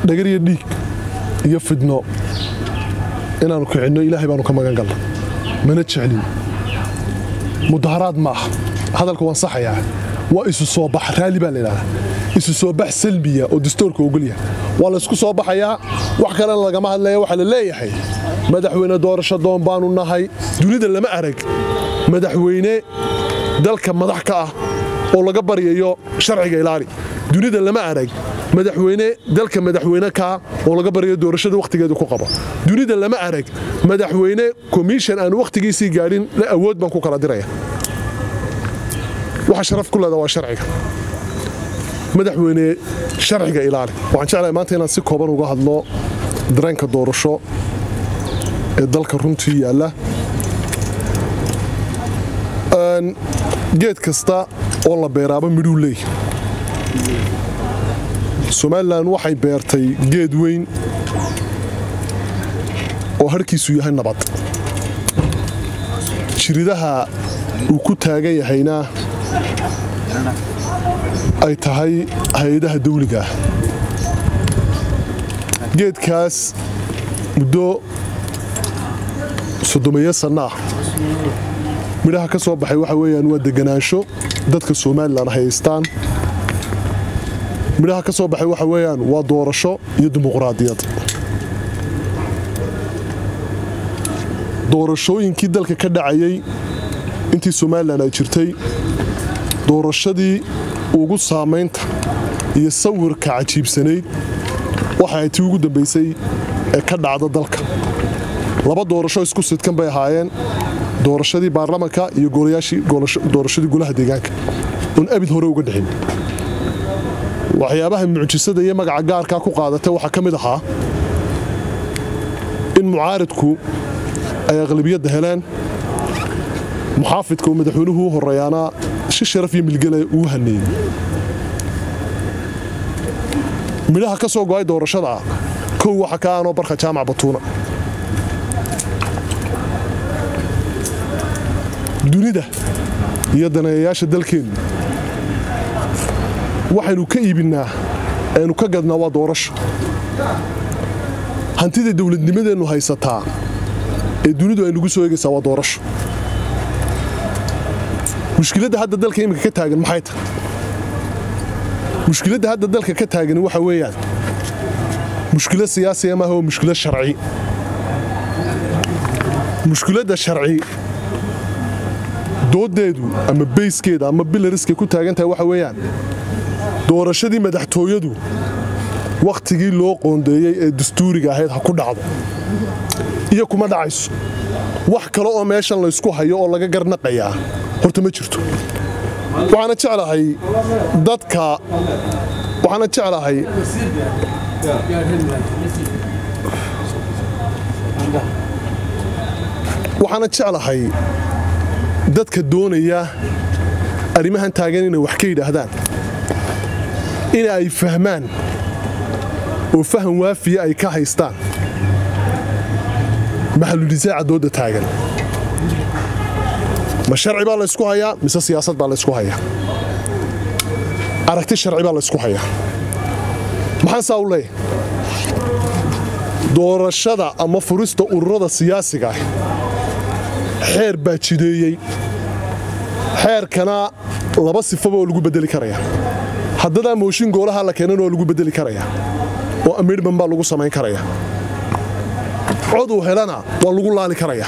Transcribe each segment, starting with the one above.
dhagar iyo dhiig iyo fidno inaannu kicinno ilaahay baanu ka magan galna mana jeclin mudaharaad ma aha hadalka waan saxayaa waa isu soo bax raalli baa laydhahdaa isu soo bax salmiya oo dastoorka ogolyahay waa laysku soo baxayaa wax kalena lagama hadlaya waxaa la leeyahay madaxweyne doorasho doon baanu nahay dunida lama arag madaxweyne dalka madax ka ah oo laga baryayo sharciga ilaali dunida lama arag madaxweyne dalka madaxweyne kaa oo laga baryayo doorashada wakhtigeedu ku qabo dunida lama arag madaxweyne komishan aan wakhtigiisii gaadhin la awood baan ku kala diraya waxa sharaf ku leeda waa sharciga madaxweyne sharciga ilaali waxaan jeclahay maanta inaan si kooban uga hadlo dareenka doorasho ee dalka runtii yaalla geed kasta oo la beeraaba midhuu leeyahy somalilan waxay beertay geed weyn oo harhkiisu yahay nabad jiridaha uu ku taagan yahayna ay tahay hay-adaha dawliga ah geedkaas muddo soddomeeyo sanno ah midhaha ka soo baxay waxa weeyaan waa deganaansho dadka somalilan haystaan midhaha ka soo baxay waxa weeyaan waa doorasho iyo dimuqraadiyad doorashooyinkii dalka ka dhacayay intii somalilan ay jirtay doorashadii ugu saamaynta iyo sawirka cajiibsanayd waxay tii ugu dambaysay ee ka dhacda dalka laba doorasho isku sidkan bay ahaayeen doorashadii baarlamanka iyo doorashadii golaha deegaanka oon abid hore uga dhixin waxyaabaha mucjisada iyo magaca gaarkaa ku qaadatay waxaa ka mid ahaa in mucaaridku ay aqlabiyadda heleen muxaafidka uu madaxweynuhu u horeeyaana si sharaf iyo milgale uu haneeyey midhaha ka soo go'ay doorashada kow waxa ka aanoo barka jaamac batuuna dunida iyo daneeyayaasha dalkeennu waxaynu ka iibinnaa aynu ka gadnaa waa doorasho hantida dawladnimadeennu haysataa ee dunidu ay nagu soo eegaysaa waa doorasho mushkiladda hadda dalka iminka ka taagan maxay tahay mushkiladda hadda dalka ka taagani waxa weeyaan mushkilad siyaasiya maaha waa mushkilad sharci mushkiladda sharci dooddeedu ama bayskeeda ama bilariskay ku taagan tahay waxa weeyaan doorashadii madaxtooyadu wakhtigii loo qoondeeyey ee dastuuriga ahayd ha ku dhacdo iyo kuma dhacayso wax kale oo meeshan laysku hayo oo laga garnaqayaa horta ma jirto waxaana jeclahay dadka waxaana jeclahay waxaana jeclahay dadka doonaya arrimahan taagan inay wax ka yidhaahdaan in ay fahmaan oo faham waafiya ay ka haystaan maxaludisaaca dooda taagan ma sharci baa laysku hayaa mise siyaasad baa laysku hayaa aragti sharci baa laysku hayaa maxaan saa u leeyahay doorashada ama furista ururada siyaasiga ah xeer baa jideeyey xeerkana laba sifaba oo lagu bedeli karaya haddadaa mooshin goolaha la keenan oo lagu bedeli karaya oo amiidhman baa lagu samayn karaya coduu helana waa lagu laali karaya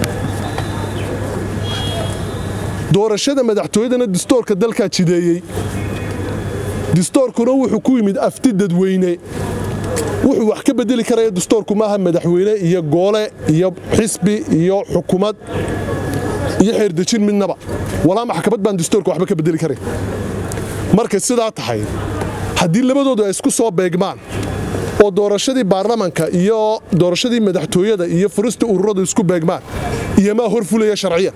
doorashada madaxtooyadana distoorka dalkaa jideeyey distoorkuna wuxuu ku yimid afti dadweyne wuxuu wax ka bedeli karaya distoorku maaha madaxweyne iyo goole iyo xisbi iyo xukumad iyo xeerdejin midnaba walaa maxkamad baan distoorka waxba ka bedeli karayn markay sidaa tahay haddii labadoodu ay isku soo beegmaan oo doorashadii baarlamanka iyo doorashadii madaxtooyada iyo furista ururadu isku beegmaan iyomaa hor fulaya sharciyan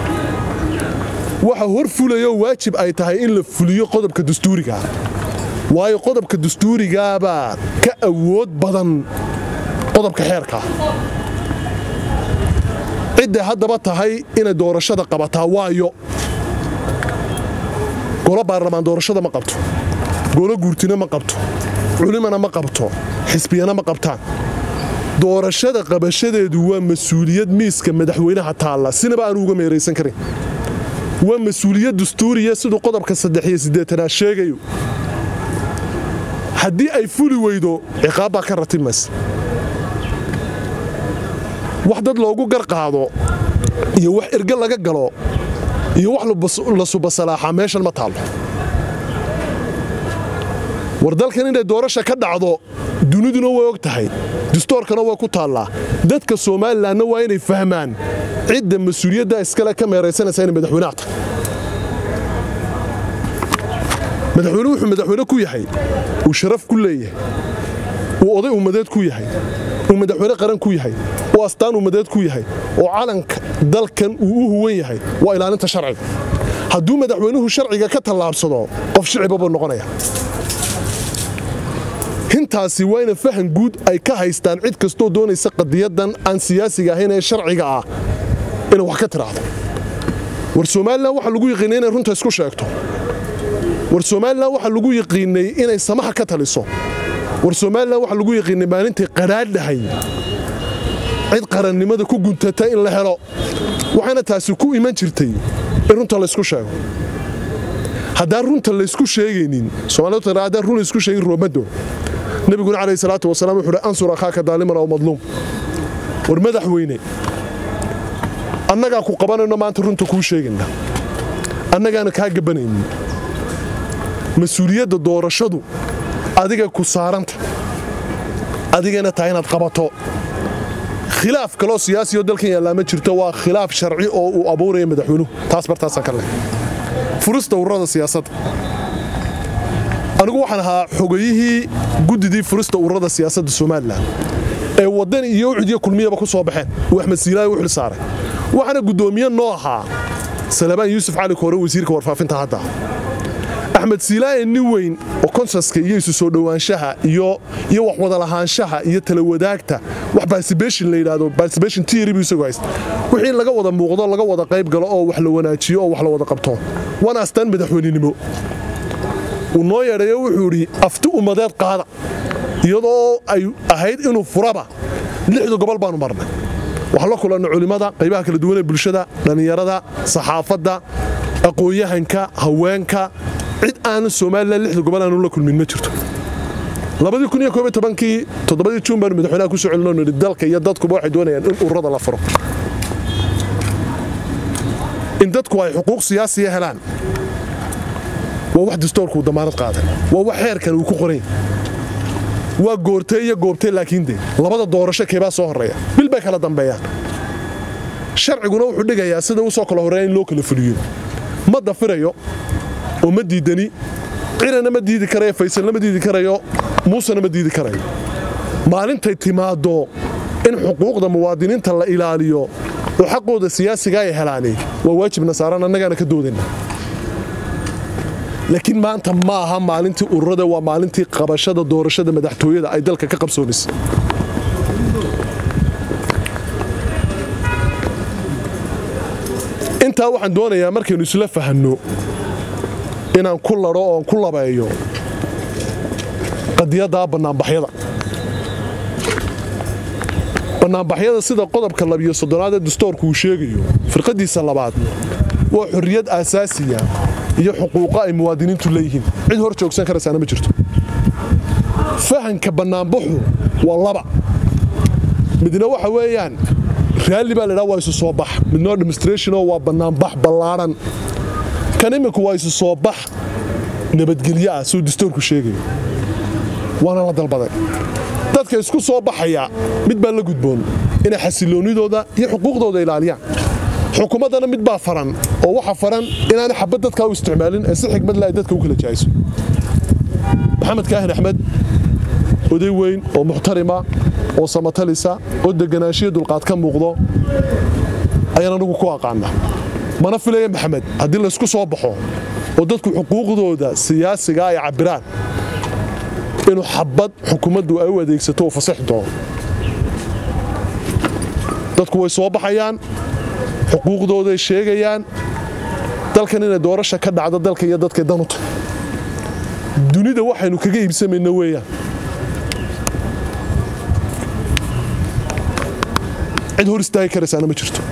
waxa hor fulayo waajib ay tahay in la fuliyo qodobka dastuurigaa waayo qodobka dastuurigaabaa ka awood badan qodobka xeerkaa cidday haddaba tahay inay doorashada qabataa waayo golo baarlamaan doorashada ma qabto golo guurtina ma qabto culimana ma qabto xisbiyana ma qabtaan doorashada qabashadeedu waa mas-uuliyad miiska madaxweynaha taalla sinaba aanu uga meeraysan karin waa mas-uuliyad dastuuriya siduu qodobka saddex iyo siddeetanaad sheegayo haddii ay fuli weydo ciqaab baa ka ratimaysa wax dad loogu garqaado iyo wax erge laga galo iyo wax la subasalaaxaa meeshan ma taallo war dalkan inay doorasha ka dhacdo duniduna way og tahay dastoorkana waa ku taallaa dadka somalilanna waa inay fahmaan cidda mas-uuliyadda iskale ka meeraysanaysa inay madaxweynaha tahay madaxweyne wuxuu madaxweyne ku yahay uu sharaf ku leeyahay uu oday ummadeed ku yahay uu madaxweyne qaran ku yahay uu astaan ummadeed ku yahay oo calanka dalkan uu u huwan yahay waa ilaalinta sharciga hadduu madaxweynuhu sharciga ka tallaabsado qof shiciba buu noqonaya hintaasi waa ina fahan guud ay ka haystaan cid kastoo doonaysa qadiyadan aan siyaasiga ahayn ee sharciga ah inay wax ka tiraahdo war somalilan waxaa lagu yaqiinay inay runta isku sheegto war somalilan waxaa lagu yaqiinay inay samaha ka taliso war somalilan waxaa lagu yaqiinay maalintay qadhaadhahay cid qarannimada ku guntata in la helo waxaana taasi ku iman jirtay in runta laysku sheego haddaan runta laysku sheegaynin somaalidu haddaan run laysku sheegin roomado nabiguna calayhi salaatu wasalaam wuxuu uhi ansur akhaaka daaliman aw madluum war madaxweyne annagaa ku qabanayno maanta runta kuu sheegayna annagaana kaa gabanaynin mas-uuliyadda doorashadu adiga ku saaranta adigana tahay inaad qabato khilaaf kaloo siyaasiyo dalkan yaallaa ma jirto waa khilaaf sharci oo uu abuuraya madaxweynuhu taas bartaasaan ka leh furista ururada siyaasadda anigu waxaan ahaa xogayihii guddidii furista ururada siyaasadda somalilan ee waddan iyo ucud iyo kulmiyaba ku soo baxeen uu axmed siilaayo u xil saaray waxaana guddoomiye noo ahaa salabaan yuusuf cali koore wasiirka warfaafinta hadda axmed siilaaye nin weyn oo konsaska iyo isu soo dhowaanshaha iyo wax wadalahaanshaha iyo tala wadaagta wax barsibeshin la yidhaahdo barsibeshin tiiri buu isagu haysta wixii laga wada muuqdo laga wada qayb galo oo wax la wanaajiyo oo wax la wada qabto waana astaan madaxweynenimo uu noo yeedhayo wuxuu idhi afti ummadeed qaada iyadoo ay ahayd inuu furaba lixda gobol baanu marnay waxaan la kulanna culimmada qaybaha kala duwan ee bulshada dhallinyarada saxaafadda aqoon-yahanka haweenka cid aanu somalilan lixda gobol aanu la kulmin ma jirto kii toddobadii juun baanu madaxweynaha ku soo celinoo nidhi dalka iyo dadkuba waxay doonayaan in ururada la furo in dadku ay xuquuq siyaasiya helaan waa wax dastoorkuu damaanad qaaday waa wax xeerkan uu ku qoran waa goortee iyo goobtee laakiin de labada doorasho keebaa soo horreeya bil bay kala dambeeyaan sharciguna wuxuu dhigayaa sida u soo kala horreeya in loo kala fuliyo ma dafirayo oo ma diidani cirana ma diidi karayo faysalna ma diidi karayo muusena ma diidi karayo maalintay timaaddo in xuquuqda muwaadiniinta la ilaaliyo oo xaqooda siyaasiga ay helaani waa waajibna saaran annagaana ka doodayna laakiin maanta ma aha maalintii ururada waa maalintii qabashada doorashada madaxtooyada ay dalka ka qabsoonaysa intaa waxaan doonayaa markaynu isla fahanno inaan ku ladho oon ku labeeyo qadiyaddaa bannaanbaxyada bannaanbaxyada sida qodobka labiyo soddonaad ee dastoorku uu sheegayo firqadiisa labaad waa xorriyad aasaasiya iyo xuquuqa ay muwaadiniintu leeyihiin cid hor joogsan karaysaana ma jirto fahanka bannaanbaxu waa laba midna waxa weeyaan raalli baa laydhaha waa isu soo bax midnoo demonstrationoo waa bannaanbax ballaadhan kan iminku waa isu soo bax nabadgelyo ah siduu dastoorku sheegayo waana la dalbaday dadka isku soo baxaya mid baa la gudboon inay xasiloonnidooda iyo xuquuqdooda ilaaliyaan xukuumaddana mid baa faran oo waxa faran inaanay xabad dadkaa u isticmaalin ee si xigmad le ay dadka u kala jahayso maxamed kaahin axmed oday weyn oo muxtarima oo samatalisa oo deganaanshiyo dulqaad ka muuqdo ayaan anugu ku aqaana mana filaya maxamed haddii laysku soo baxo oo dadku xuquuqdooda siyaasiga ay cabbiraan inuu xabad xukuumaddu ay u adeegsato uu fasaxi doono dadku way soo baxayaan xuquuqdooday sheegayaan dalkan inay doorasha ka dhacdo dalka iyo dadkay danuta dunida waxaynu kaga iibsamayna weeyaan cid hor istaagi karaysaana ma jirto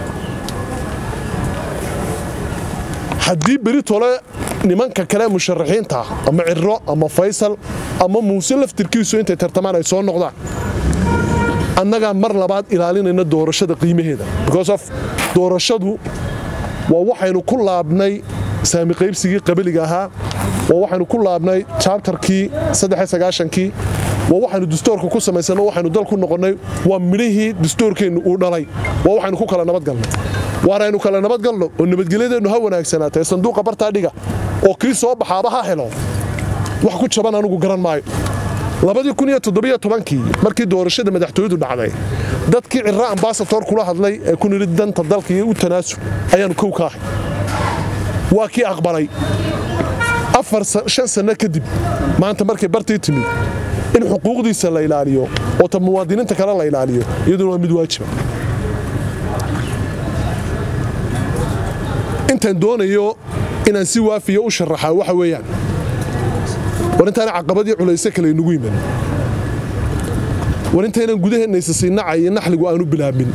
haddii beri tole nimanka kale musharaxiinta ama ciro ama faysal ama muuse laftirkiisu intay tartamaan ay soo noqdaan annagaa mar labaad ilaalinayna doorashada qiimaheeda because of doorashadu waa waxaynu ku laabnay saami qaybsigii qabiliga ahaa waa waxaynu ku laabnay jabtarkii kii waa waxaynu dastuurka ku samaysanno waxaynu dal ku noqonnay waa midhihii dastuurkeennu uu dhalay waa waxaynu ku kala nabadgalnay waaraynu kala nabadgalno oo nabadgelyadeennu ha wanaagsanaatay sanduuqa bartaa dhiga oo kii soo baxaaba ha helo wax ku jaban anugu garan maayo kii markii doorashada madaxtooyadu dhacday dadkii cira ambasator kula hadlay ee ku nidhi danta dalka iyo u tanaasul ayaanu kow ka ahay waa kii aqbalay shan sanno kadib maanta markay bartii timid in xuquuqdiisa la ilaaliyo oo ta muwaadiniinta kale la ilaaliyo iyaduna waa mid waajiba intaan doonayo inaan si waafiya u sharaxaa waxa weeyaan war intaana caqabadii culayse kale inugu yiman war intaynaan gudaheenaysa siinacay iyo naxligu aanu bilaabin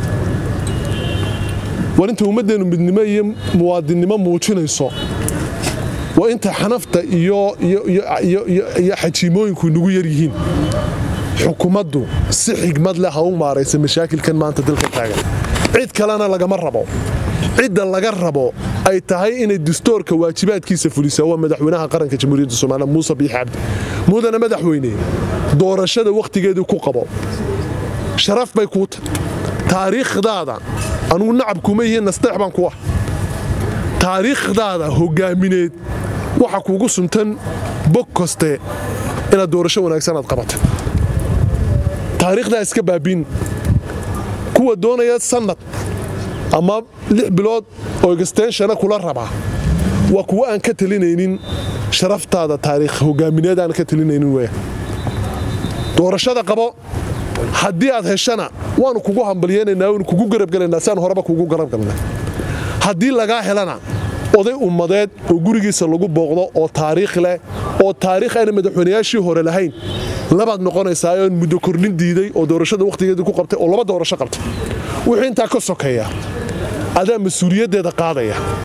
war inta ummaddeennu midnimo iyo muwaadinnimo muujinayso waa inta xanafta iyo xajiimooyinku inugu yar yihiin xukuumaddu si xigmad leh ha u maaraysa mashaakilkan maanta dalka taagan cid kalena lagama rabo cidda laga rabo ay tahay inay dastuurka waajibaadkiisa fulisaa waa madaxweynaha qaranka jamhuuriyadda somaaliya muuse biixi cabdi mudana madaxweyne doorashada wakhtigeedii ku qabo sharaf bay kuu tahy taariikhdaada anugu nacab kuma iyo nasteex baan ku ah taariikhdaada hogaamineed waxa kuugu suntan bog koste inaad doorasho wanaagsan aad qabata taariikhdaa iska baabiin kuwa doonaya sannad ama lix bilood oo egstenshana kula rabaa waa kuwo aan ka talinaynin sharaftaada taariikh hogaamineed aan ka talinaynin weya doorashada qabo haddii aad heshana waanu kugu hambalyeynaynaa waanu kugu garabgelaynaa siaan horeba kugu garabgalnay haddii lagaa helana oday ummadeed oo gurigiisa lagu booqdo oo taariikh leh oo taariikh ayna madaxweynayaashii hore lahayn labaad noqonaysaa oon muddo kornin diiday oo doorashada wakhtigeedii ku qabtay oo laba doorasho qabtay wixii intaa ka sokeeya adaa mas-uuliyaddeeda qaadaya